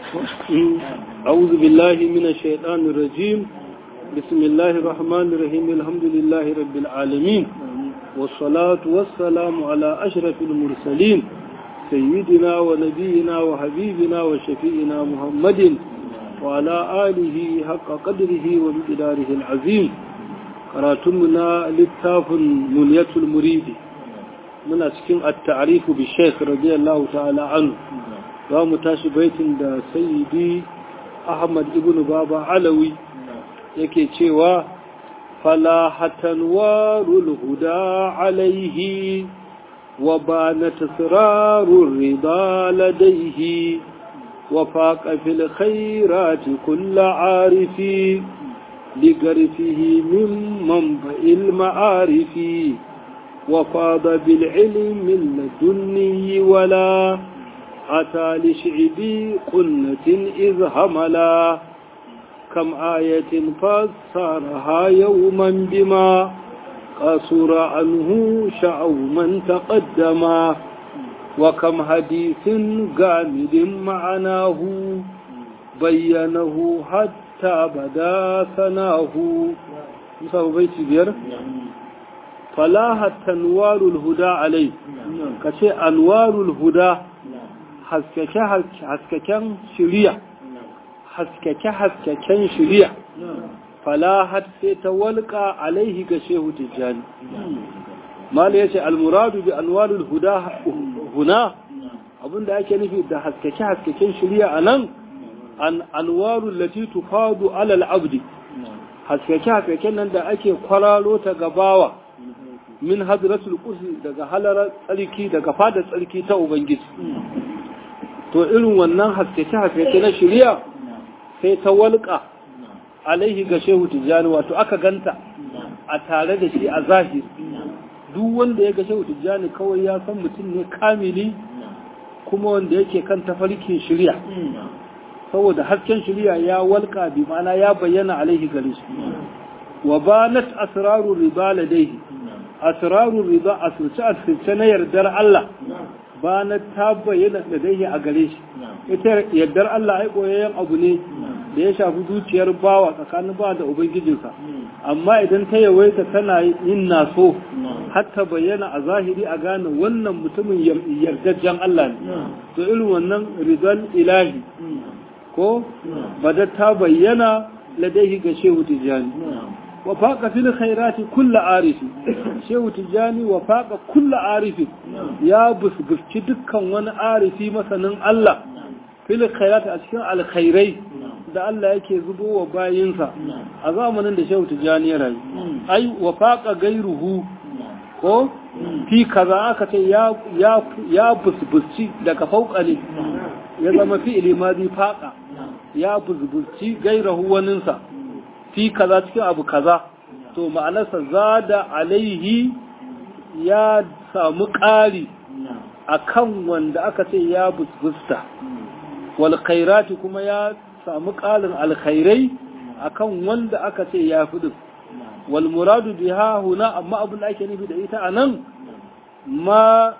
أعوذ بالله من الشيطان الرجيم بسم الله الرحمن الرحيم الحمد لله رب العالمين والصلاة والسلام على أشرف المرسلين سيدنا ونبينا وحبيبنا وشفيئنا محمد وعلى آله حق قدره ومقداره العظيم قراتمنا للتاف منية المريد من أسكن التعريف بالشيخ رضي الله تعالى عنه za mu tashi baitin da sayyidi ahmad ibn baba alawi yake cewa falahatan warul huda alaihi wa bana tasrarur rida ladaihi wa faqa fil khairati kull arifi ligarfihi min manba'il ma'arifi wa fada bil ilmi ladunni wala أتى لشعبي قنة إذ هملا كم آية فسرها يوما بما قصر عنه شعو من تقدما وكم حديث جامد معناه بينه حتى بدا ثناه مساو بيتي بير فلاها تنوار الهدى عليه كشي أنوار الهدى haskake-haskaken shiriya haskake-haskaken shiriya falahat sai ta walƙa alaihi ga shehu tijjani mala ya ce almuradu bi anwarul huda huna abinda ake nufi da haskake-haskaken shiriya a nan an anwarul lati tufadu alal abdi haskake-haskaken nan da ake kwararo ta gabawa min hadratul kursi daga halarar tsarki daga fadar tsarki ta ubangiji to irin wannan haskeke-haskeke na shirya sai ta walƙa alaihi ga shehu tijjani wato aka ganta a tare da shi a zahiri duk wanda ya ga shehu tijjani kawai ya san mutum ne kamili kuma wanda yake kan tafarkin shirya saboda hasken shirya ya walƙa bi ma'ana ya bayyana alaihi gare shi wa banat asrarur riba ladaihi asrarur riba asirce asirce na yardar Allah ba na ta bayyana da dai a gare shi ita yardar Allah ai koyayyen abu ne da ya shafi zuciyar bawa tsakanin ba da ubangijinsa amma idan ta yawaita tana yin naso har ta bayyana a zahiri a gane wannan mutumin yardajjen Allah ne to irin wannan rizal ilahi ko bada ta bayyana ladaihi ga shehu tijani wa faqa fil khairati kullu arifi shehu tijani wa faqa kullu arifi ya busgufci dukkan wani arifi masanin Allah fil khairati a cikin alkhairai da Allah yake zubo wa bayinsa a zamanin da shehu tijani ya rayu ai wa faqa gairuhu ko fi kaza aka ce ya ya ya busgufci daga fauqa ne ya zama fi'ili madi faqa ya busgufci gairahu waninsa fi kaza cikin abu kaza to ma'anarsa zada alaihi ya samu ƙari a kan wanda aka ce ya busbusta wal khairati kuma ya samu ƙarin alkhairai a kan wanda aka ce ya fi wal muradu biha huna amma abin da ake nufi da ita a nan ma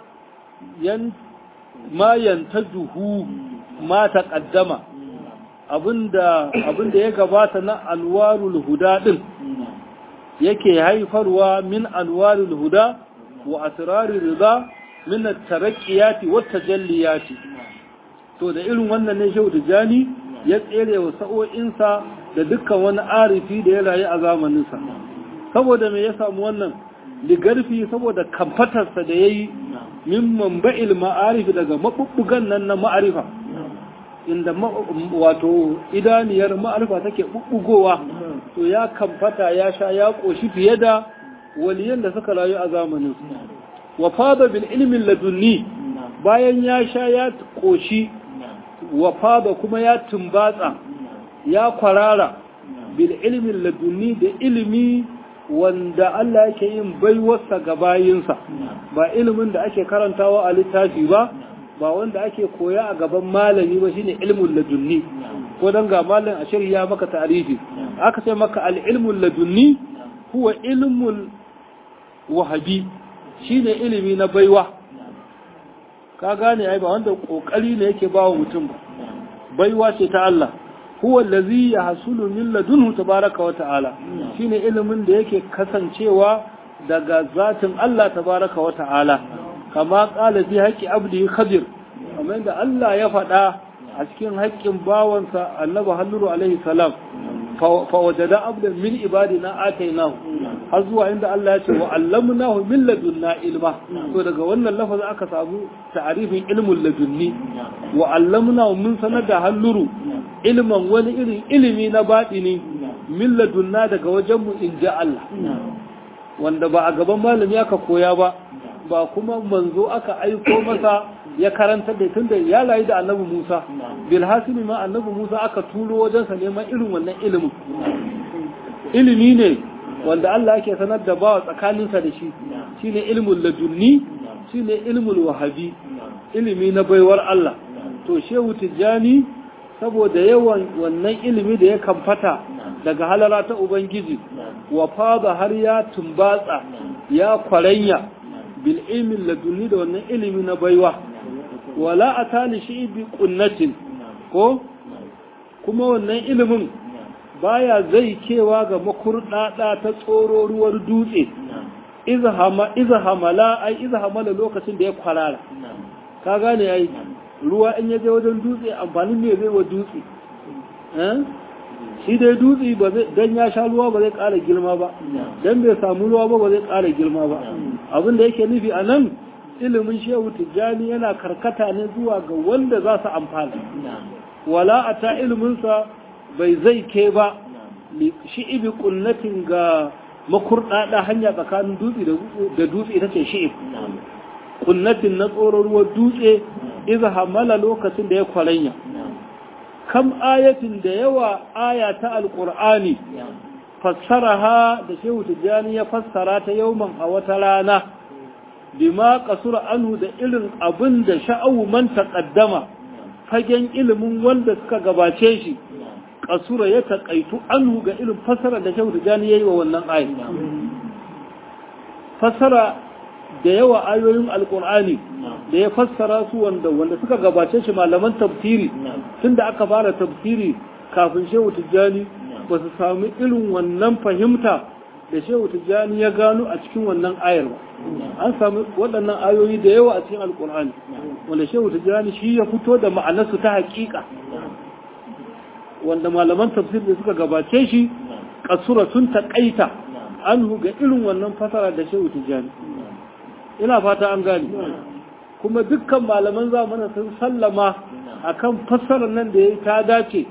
yantajuhu ma taƙaddama abinda ya gabata na alwarul huda din yake haifarwa min alwarul huda wa asrarul rida min at-taraqqiyati wat tajalliyati to da irin wannan ne shehu tijani ya tsere wa sa'o'insa da dukkan wani arifi da ya rayu a zamaninsa saboda me ya samu wannan ligarfi saboda kamfatarsa da yayi min manba'il ma'arif daga mabubbugan nan na ma'arifa inda wato idaniyar ma'arifa take bubbugowa to ya kamfata ya sha ya koshi fiye da waliyan da suka rayu a zamanin wa fada bil ilmin ladunni bayan ya sha ya koshi wa fada kuma ya tumbatsa ya kwarara bil ilmin ladunni da ilimi wanda Allah yake yin baiwarsa ga bayinsa ba ilimin da ake karantawa a littafi ba ba wanda ake koya a gaban malami ba shine ilmul ladunni ko dan ga malam a shari'a maka ta'rifi aka ce maka al ilmul ladunni huwa ilmul wahabi shine ilimi na baiwa ka gane ai ba wanda kokari ne yake bawa mutum ba baiwa ce ta Allah huwa allazi yahsulu min ladunhu tabaraka wa ta'ala shine ilimin da yake kasancewa daga zatin Allah tabaraka wa ta'ala kama qala fi haqqi abdi khadir kamar da Allah ya faɗa a cikin haƙƙin bawansa annabi halluru alaihi salam fa wajada abdan min ibadina atainahu har zuwa inda Allah ya ce wa allamnahu min ladunna ilma to daga wannan lafazin aka samu ta'arifin ilmul ladunni wa allamnahu mun sanar da halluru ilman wani irin ilimi na batini min ladunna daga wajen mu inja Allah wanda ba a gaban malami aka koya ba ba kuma manzo aka aiko masa ya karanta da tunda ya rayu da annabi Musa bil hasimi ma annabi Musa aka turo wajensa neman irin wannan ilimin ilimi ne wanda Allah yake sanar da bawa tsakaninsa da shi shine ilmul ladunni shine ilmul wahabi ilimi na baiwar Allah to shehu tijjani saboda yawan wannan ilimi da ya kamfata daga halara ta ubangiji wa fada har ya tumbatsa ya kwaranya bil ilmin ladunni da wannan ilimi na baiwa wala atali shi bi kunnatin ko kuma wannan ilimin baya zai kewa ga makurdada ta tsoro ruwar dutse iza hamala ai iza hamala lokacin da ya kwarara ka gane ai ruwa in ya je wajen dutse amfanin ne zai wa dutse shi dai dutse ba zai dan ya sha ruwa ba zai ƙara girma ba dan bai samu ruwa ba ba zai ƙara girma ba abin da yake nufi a nan ilimin shehu tijjani yana karkata ne zuwa ga wanda za su amfana wala a ta iliminsa bai zai ke ba shi'ibi kunnatin ga makurɗaɗa hanya tsakanin dutse da dutse ita ce shi'ib kunnatin na tsoron ruwan dutse iza hamala lokacin da ya kwaranya kam ayatin da yawa aya ta alƙur'ani fassaraha da shehu tijjani ya fassara ta yauman a wata rana bima kasura anhu da irin abin da sha'awu man taqaddama fagen ilimin wanda suka gabace shi kasura ya taƙaitu anhu ga irin fassara da shehu tijjani yayi wa wannan ayi fassara da yawa ayoyin alkur'ani da ya fassara su wanda wanda suka gabace shi malaman tafsiri tunda aka fara tafsiri kafin shehu tijjani ba su sami irin wannan fahimta da shehu tijjani ya gano a cikin wannan ayar ba an sami waɗannan ayoyi da yawa a cikin alkur'ani wanda shehu tijjani shi ya fito da ma'anarsu ta haƙiƙa wanda malaman tafsiri da suka gabace shi kasura sun taƙaita an ga irin wannan fasara da shehu tijjani ina fata an gani kuma dukkan malaman zamanin sun sallama akan fassarar nan da ya ta dace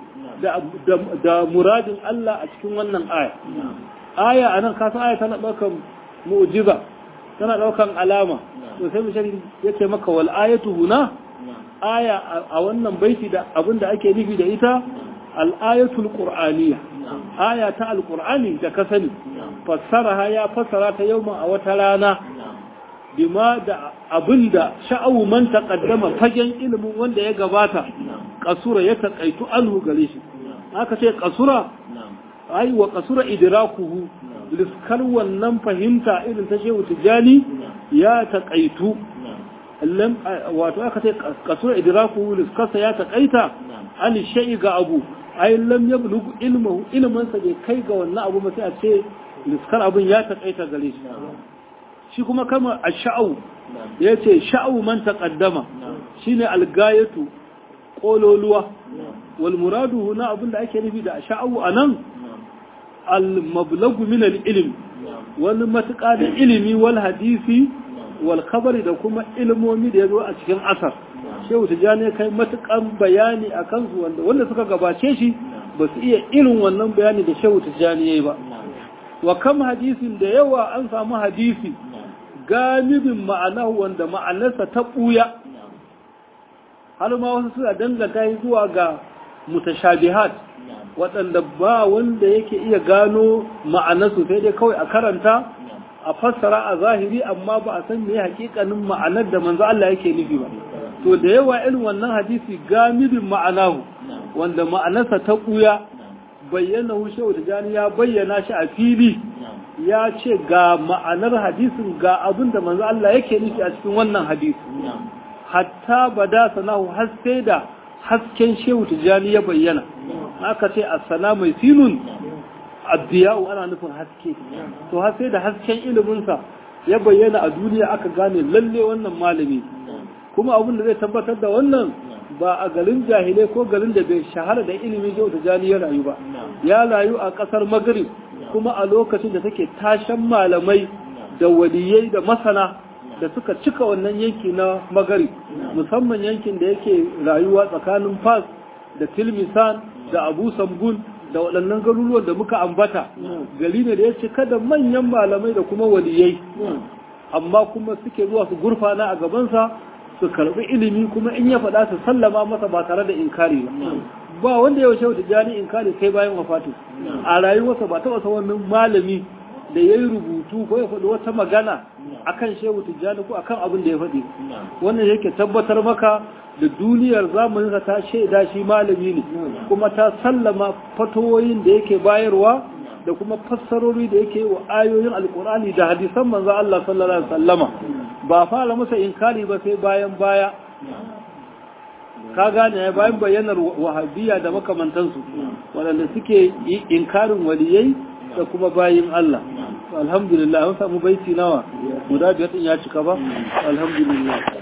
da muradin Allah a cikin wannan aya aya a nan kasan aya tana ɗaukan mu'jiza tana ɗaukan alama to sai mishan ya ce maka wal ayatu huna aya a wannan baiti da abin da ake nufi da ita al-ayatul qur'aniyya aya ta al-qur'ani da ka sani fassara ya fassara ta yawma a wata rana bima da abinda sha'awu man taqaddama fagen ilimin wanda ya gabata kasura ya taqaitu anhu gare shi aka ce kasura ai wa kasura idrakuhu liskar wannan fahimta irin ta shehu tijani ya taqaitu lam wato aka ce kasura idrakuhu liskarsa ya taqaita an shay'i ga abu ai lam yablughu ilmuhu ilman sa bai kai ga wannan abu ba sai a ce liskar abun ya taqaita gare shi shi kuma kama a sha'au ya ce sha'au man taƙaddama shi ne algayatu ƙololuwa wal muradu huna abinda ake nufi da sha'au a nan al-mablagu min al-ilm wani matuƙa da ilimi wal hadisi wal khabari da kuma ilmomi da ya zo a cikin asar shehu tijjani kai matuƙan bayani a kansu wanda wanda suka gabace shi ba su iya irin wannan bayani da shehu tijjani ya yi ba wa kam hadisin da yawa an samu hadisi gamibin ma'anahu wanda ma'anarsa ta ɓuya har ma wasu suna danganta yi zuwa ga mutashabihat waɗanda ba wanda yake iya gano ma'anarsu sai dai kawai a karanta a fassara a zahiri amma ba a san me hakikanin ma'anar da manzo Allah yake nufi ba to da yawa irin wannan hadisi gamibin ma'anahu wanda ma'anarsa ta ɓuya bayyana shehu tijani ya bayyana shi a fili ya ce ga ma'anar hadisin ga abin da manzo Allah yake nufi a cikin wannan hadisi hatta bada sanahu har sai da hasken shehu tijjani ya bayyana aka ce asana mai sinun addiya'u ana nufin haske to har sai da hasken iliminsa ya bayyana a duniya aka gane lalle wannan malami kuma abin da zai tabbatar da wannan ba a garin jahilai ko garin da bai shahara da ilimin shehu tijjani ya rayu ba ya rayu a kasar magrib kuma a lokacin da take tashan malamai da waliyai da masana da suka cika wannan yanki na magari musamman yankin da yake rayuwa tsakanin fas da tilmisan da abu sambul da waɗannan garuruwan da muka ambata gari ne da ya cika da manyan malamai da kuma waliyai amma kuma suke zuwa su gurfana a gabansa su karɓi ilimi kuma in ya faɗa su sallama masa ba tare da inkari ba ba wanda ya wuce wata jani inkari sai bayan wafatin a rayuwarsa ba taɓa wannan malami da ya yi rubutu ko ya faɗi wata magana akan shehu tijjani ko akan abin da ya faɗi wannan yake tabbatar maka da duniyar zamaninsa ta shaida shi malami ne kuma ta sallama fatoyin da yake bayarwa da kuma fassarori da yake wa ayoyin alkur'ani da hadisan manzo Allah sallallahu alaihi wasallama ba fara masa inkari ba sai bayan baya ka gane bayan bayyanar wahabiyya da makamantansu waɗanda suke inkarin waliyai da kuma bayin Allah alhamdulillah an samu baiti nawa guda biyar din ya cika ba alhamdulillah